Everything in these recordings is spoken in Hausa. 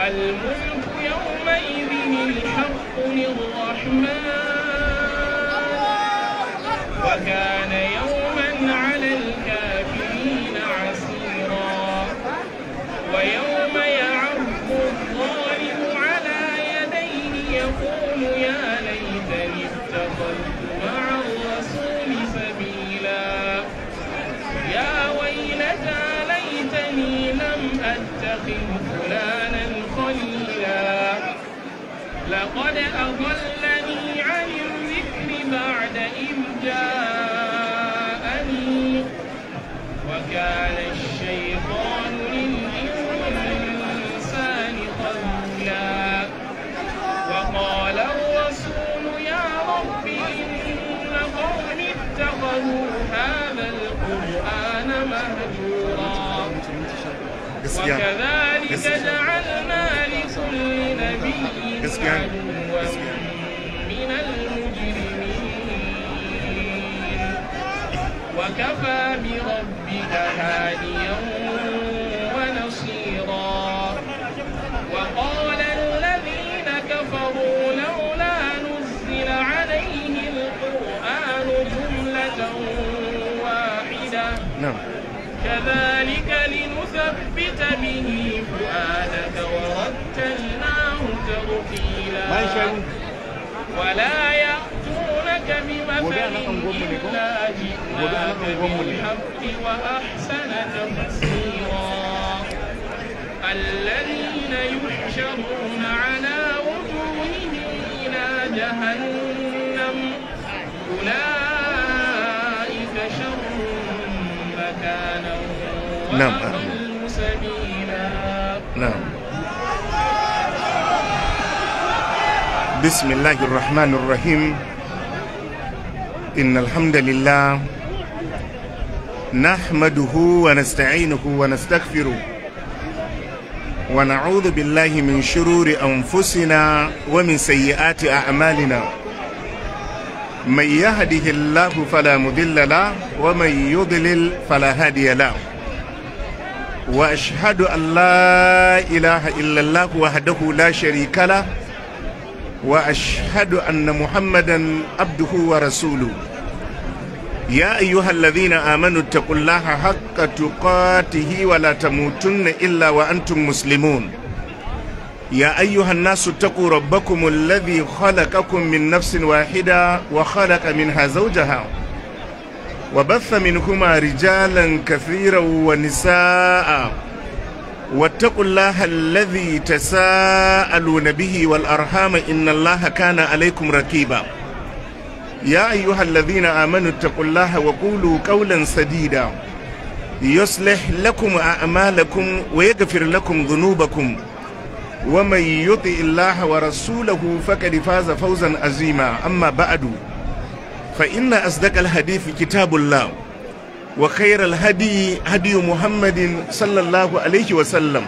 الملك يومئذ الحق للرحمن وكان يوما على الكافرين عسيرا ويوم يعض الظالم على يديه يقول يا ليتني اتخذت مع الرسول سبيلا يا ويلتى ليتني لم أتخذ فلانا خليلا لقد أضلني عن الذكر بعد إذ جاءني وكان الشيطان للإنسان خذولا وقال الرسول يا رب إن قوم اتخذوا هذا القرآن مهجورا gaskiya وكذلك جعلنا لكل نبي gaskiya عدوا من المجرمين وكفى بربك هاديا ونصيرا وقال الذين كفروا لولا نزل عليه القرآن جملة واحدة na'am كذلك لنثبت به فؤادك ورتلناه ترتيلا ولا يأتونك بمثل إلا جئناك بالحق وأحسن تفسيرا الذين يحشرون على وجوههم إلى جهنم أولئك شر مكانا نعم. وأضل سبيلا نعم بسم الله الرحمن الرحيم إن الحمد لله نحمده ونستعينه ونستغفره ونعوذ بالله من شرور أنفسنا ومن سيئات أعمالنا من يهده الله فلا مضل له ومن يضلل فلا هادي له واشهد ان لا اله الا الله وحده لا شريك له واشهد ان محمدا عبده ورسوله يا ايها الذين امنوا اتقوا الله حق تقاته ولا تموتن الا وانتم مسلمون يا ايها الناس اتقوا ربكم الذي خلقكم من نفس واحده وخلق منها زوجها وبث منهما رجالا كثيرا ونساء واتقوا الله الذي تساءلون به والأرحام إن الله كان عليكم ركيبا يا أيها الذين آمنوا اتقوا الله وقولوا قولا سديدا يصلح لكم أعمالكم ويغفر لكم ذنوبكم ومن يطع الله ورسوله فقد فاز فوزا عظيما أما بعد فإن أصدق الحديث كتاب الله وخير الهدي هدي محمد صلى الله عليه وسلم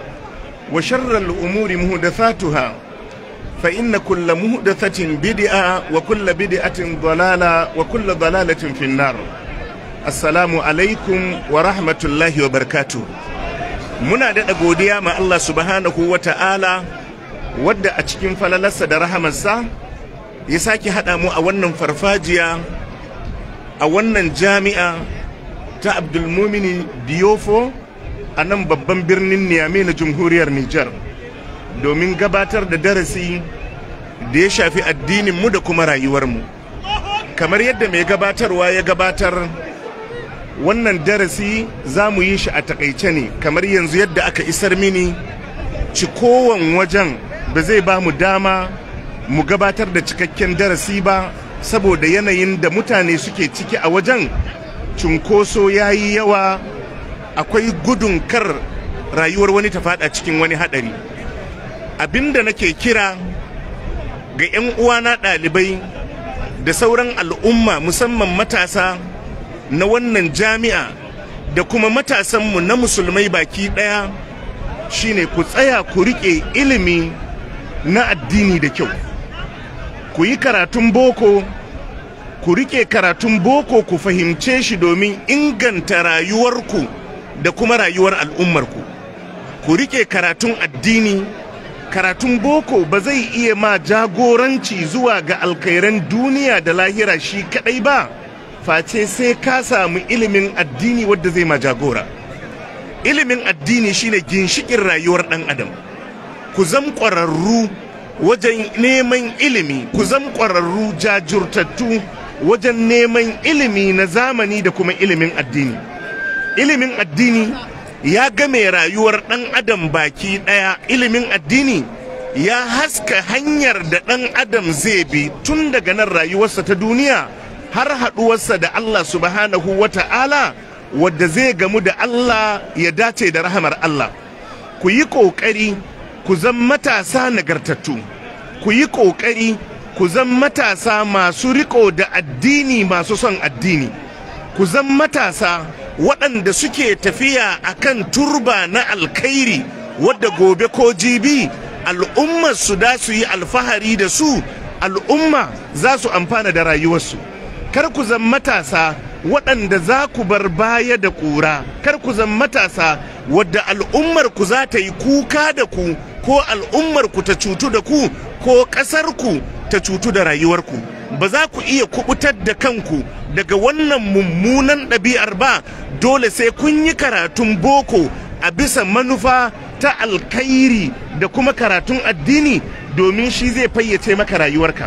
وشر الأمور مهدثاتها فإن كل مهدثة بدعة وكل بدعة ضلالة وكل ضلالة في النار السلام عليكم ورحمة الله وبركاته muna daɗa godiya ma Allah subhanahu wa ta'ala wadda a cikin falalarsa da rahamarsa ya sake haɗa mu a wannan farfajiya a wannan jami'a ta abdulmumini diyofo a nan babban birnin niyame na jamhuriyar nijar domin gabatar da darasi da ya shafi addininmu da kuma rayuwarmu kamar yadda mai gabatarwa ya gabatar wannan darasi za mu yi shi a takaice ne kamar yanzu yadda aka isar mini cikowan wajen ba zai ba mu dama mu gabatar da cikakken darasi ba saboda yanayin da mutane suke ciki a wajen cunkoso ya yi yawa akwai gudun kar rayuwar wani ta fada cikin wani hadari abinda nake kira ga 'yan uwana ɗalibai da sauran al'umma musamman matasa na wannan jami'a da kuma matasanmu na musulmai baki ɗaya shine ku tsaya ku riƙe ilimi na addini da kyau ku yi karatun boko ku riƙe karatun boko ku fahimce shi domin inganta rayuwarku da kuma rayuwar al'ummarku ku riƙe karatun addini karatun boko ba zai iya ma jagoranci zuwa ga alkairan duniya da lahira shi kadai ba face sai ka samu ilimin addini wadda zai ma jagora ilimin addini shine ginshikin rayuwar dan adam ku zam ƙwararru wajen neman ilimi ku zam ƙwararru jajurtattu wajen neman ilimi na zamani da kuma ilimin addini ilimin addini ya game rayuwar ɗan adam baki ɗaya ilimin addini ya haska hanyar da ɗan adam zai bi tun daga nan rayuwarsa ta duniya har haɗuwarsa da Allah subhanahu wa ta'ala wadda zai gamu da Allah ya dace da rahamar Allah ku yi ƙoƙari ku zan matasa nagartattu ku yi ƙoƙari ku zan matasa masu riko da addini masu son addini ku zan matasa waɗanda suke tafiya a kan turba na alkhairi wadda gobe ko jibi al'ummar su da su yi alfahari da su al'umma za su amfana da rayuwarsu kar ku zan matasa waɗanda za ku bar baya da ƙura kar ku zan matasa wadda al'ummar ku za ta yi kuka da ku ko al'ummar ku ta cutu da ku ko ƙasar ku ta cutu da rayuwarku ba za ku iya kubutar da kanku daga wannan mummunan ɗabi'ar ba dole sai kun yi karatun boko a bisa manufa ta alkairi da kuma karatun addini domin shi zai fayyace maka rayuwarka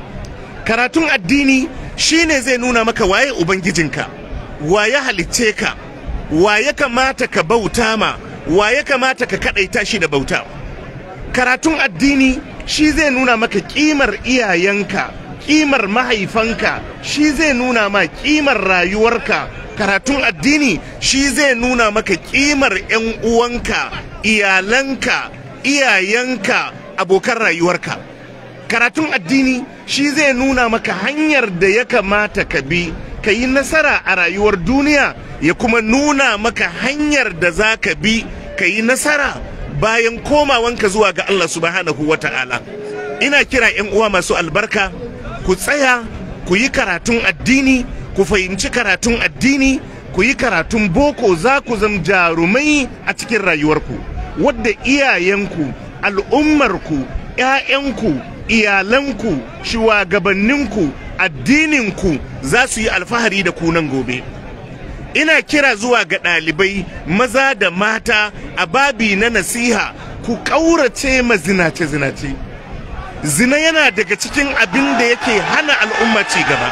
karatun addini shi ne zai nuna maka waye ubangijinka waye halicce ka waye kamata ka bauta ma waye kamata ka kaɗaita shi da bauta karatun addini shi zai nuna maka kimar iyayenka kimar mahaifanka shi zai nuna ma kimar rayuwarka karatun addini shi zai nuna maka kimar 'yan uwanka iyalanka iyayenka abokan rayuwarka karatun addini shi zai nuna maka hanyar da ya kamata ka bi ka yi nasara a rayuwar duniya ya kuma nuna maka hanyar da za ka bi ka yi nasara bayan komawanka zuwa ga Allah subhanahu wa ta'ala ina kira 'yan uwa masu albarka ku tsaya ku yi karatun addini ku fahimci karatun addini ku yi karatun boko za ku zama jarumai a cikin rayuwarku wadda iyayenku al'ummarku 'ya'yanku iyalanku shugabanninku addininku za su yi alfahari da ku nan gobe ina kira zuwa ga ɗalibai maza da mata a babi na nasiha ku ƙaurace ma zinace-zinace zina yana daga cikin abin da yake hana al'umma ci gaba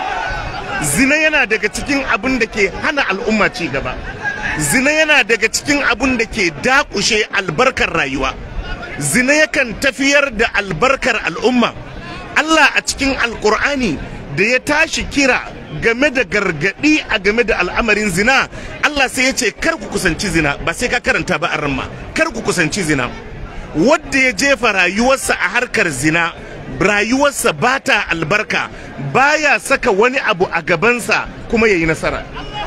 zina yana daga cikin abin da ke hana al'umma ci gaba zina yana daga cikin abin da ke dakushe albarkar rayuwa zina yakan tafiyar da albarkar al'umma Allah a cikin alkur'ani da ya tashi kira game da gargadi a game da al'amarin zina Allah sai ya ce kar ku kusanci zina ba sai ka karanta ba arma kar ku kusanci zina wadda ya jefa rayuwarsa a harkar zina rayuwarsa ba ta albarka baya saka wani abu a gabansa kuma ya yi nasara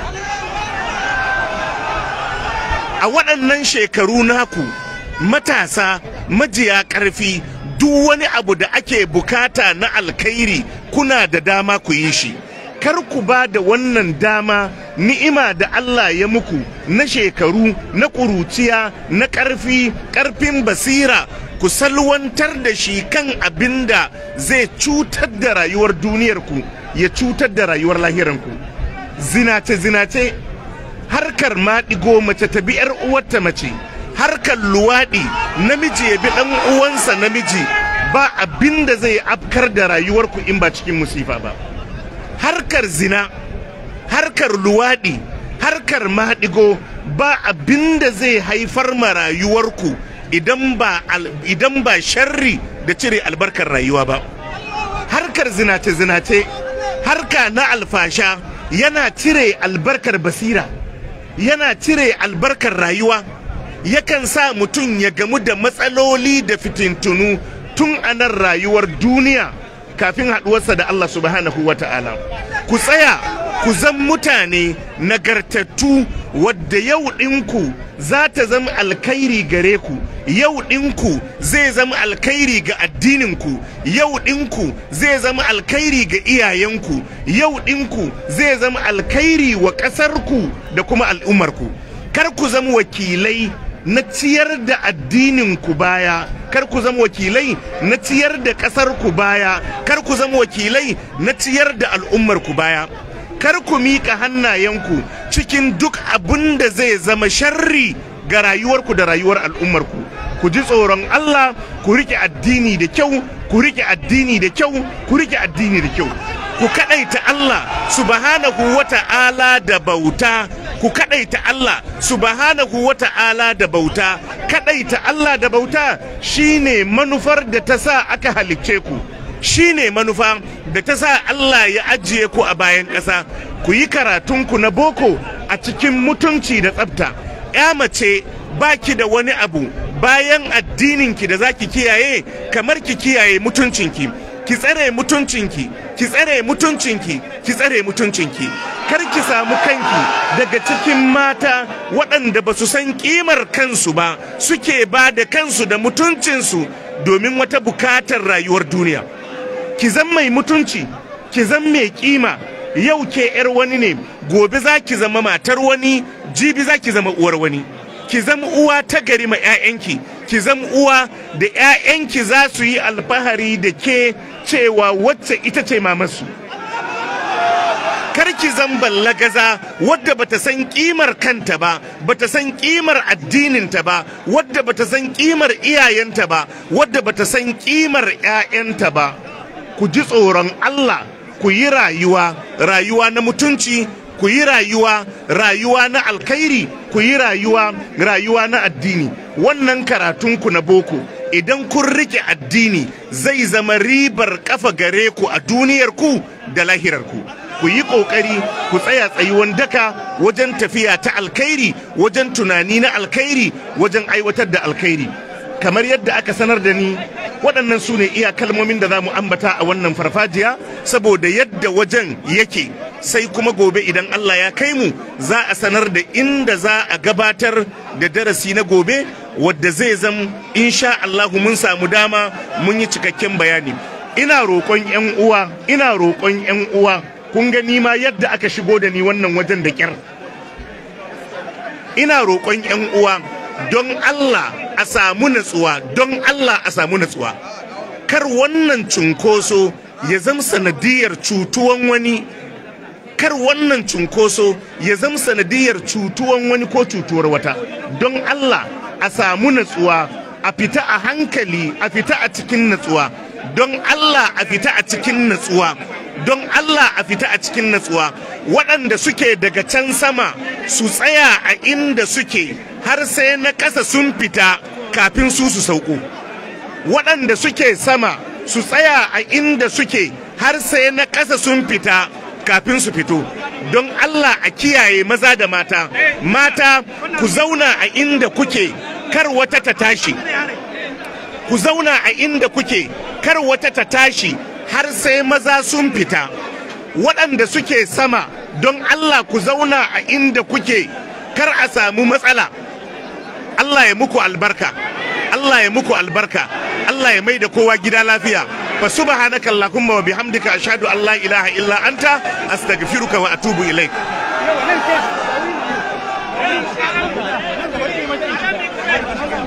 a waɗannan shekaru naku matasa majiya ƙarfi duk wani abu da ake bukata na alkhairi kuna da dama ku yi shi kar ku ba da wannan dama ni'ima da Allah ya muku na shekaru na ƙuruciya na ƙarfi ƙarfin basira ku salwantar da shi kan abin da zai cutar da rayuwar duniyarku ya cutar da rayuwar lahiranku zinace-zinace harkar maɗigo mace ta bi 'yar uwarta mace harkar luwaɗi namiji ya bi ɗan uwansa namiji ba abin da zai afkar da rayuwarku in ba cikin musifa ba harkar zina harkar luwaɗi harkar maɗigo ba abin da zai haifar ma rayuwarku idan ba idan ba sharri da cire albarkar rayuwa ba harkar zinace-zinace harka na alfasha yana cire albarkar basira yana cire albarkar rayuwa yakan sa mutum ya gamu da matsaloli da fitintunu tun a nan rayuwar duniya kafin haɗuwarsa da Allah subhanahu wa ta'ala ku tsaya ku zan mutane nagartattu wadda yau ɗinku za ta zama alkhairi gare ku yau ɗinku zai zama alkhairi ga addininku yau ɗinku zai zama alkhairi ga iyayenku yau ɗinku zai zama alkhairi wa ƙasarku da kuma al'ummarku kar ku zama wakilai na ciyar da addininku baya kar ku zama wakilai na ciyar da ƙasar ku baya kar ku zama wakilai na ciyar da al'ummar ku baya kar ku miƙa hannayenku cikin duk abin da zai zama sharri ga rayuwarku da rayuwar al'ummarku ku ji tsoron Allah ku rike addini da kyau ku rike addini da kyau ku rike addini da kyau ku kadaita Allah subhanahu wata'ala da bauta ku kadaita Allah subhanahu wata'ala da bauta kadaita Allah da bauta shine manufar da ta sa aka halicce ku shine manufa da ta sa Allah ya ajiye ku a bayan ƙasa ku yi karatunku na boko a cikin mutunci da tsafta ya mace baki da wani abu bayan addininki da zaki kiyaye kamar ki kiyaye mutuncinki ki tsare mutuncinki ki tsare mutuncinki ki tsare mutuncinki kar ki samu kanki daga cikin mata waɗanda ba su san ƙimar kansu ba suke ba da kansu da mutuncinsu domin wata bukatar rayuwar duniya ki zan mai mutunci ki zan mai kima yau ke yar wani ne gobe za ki zama matar wani jibi za ki zama uwar wani ki zama uwa ta gari ma 'ya'yanki ki zama uwa da 'ya'yanki za su yi alfahari da ke cewa wacce ita ce mamarsu kar ki zan ballagaza wadda bata san kimar kanta ba bata san kimar addininta ba wadda bata san kimar iyayenta ba wadda bata san kimar 'ya'yanta ba ku ji tsoron Allah ku yi rayuwa rayuwa na mutunci ku yi rayuwa rayuwa na alkhairi ku yi rayuwa rayuwa na addini wannan karatunku na boko idan kun rike addini zai zama ribar kafa gare ku a duniyar ku da lahirar ku ku yi kokari ku tsaya tsayuwan daka wajen tafiya ta alkhairi wajen tunani na alkhairi wajen aiwatar da alkhairi kamar yadda aka sanar da ni waɗannan su ne iya kalmomin da za mu ambata a wannan farfajiya saboda yadda wajen yake sai kuma gobe idan Allah ya kai mu za a sanar da inda za a gabatar da darasi na gobe wadda zai zam insha Allah mun samu dama mun yi cikakken bayani ina roƙon 'yan uwa ina roƙon 'yan uwa kun gani ma yadda aka shigo da ni wannan wajen da kyar ina roƙon 'yan uwa don Allah a samu natsuwa don Allah a samu natsuwa kar wannan cunkoso ya zama sanadiyar cutuwan wani kar wannan cunkoso ya zama sanadiyar cutuwan wani ko cutuwar wata don Allah a samu natsuwa a fita a hankali a fita a cikin natsuwa don Allah a fita a cikin natsuwa don Allah a fita a cikin natsuwa waɗanda suke daga can sama su tsaya a inda suke har sai na ƙasa sun fita kafin su su sauko waɗanda suke sama su tsaya a inda suke har sai na ƙasa sun fita kafin su fito don Allah a kiyaye maza da mata mata ku zauna a inda kuke kar wata ta tashi ku zauna a inda kuke kar wata ta tashi har sai maza sun fita waɗanda suke sama don Allah ku zauna a inda kuke kar a samu matsala Allah ya muku albarka Allah ya muku albarka Allah ya mai da kowa gida lafiya fa subhanaka allahumma wa bihamdika ashhadu an la ilaha illa anta astaghfiruka wa atubu ilaik Thank you.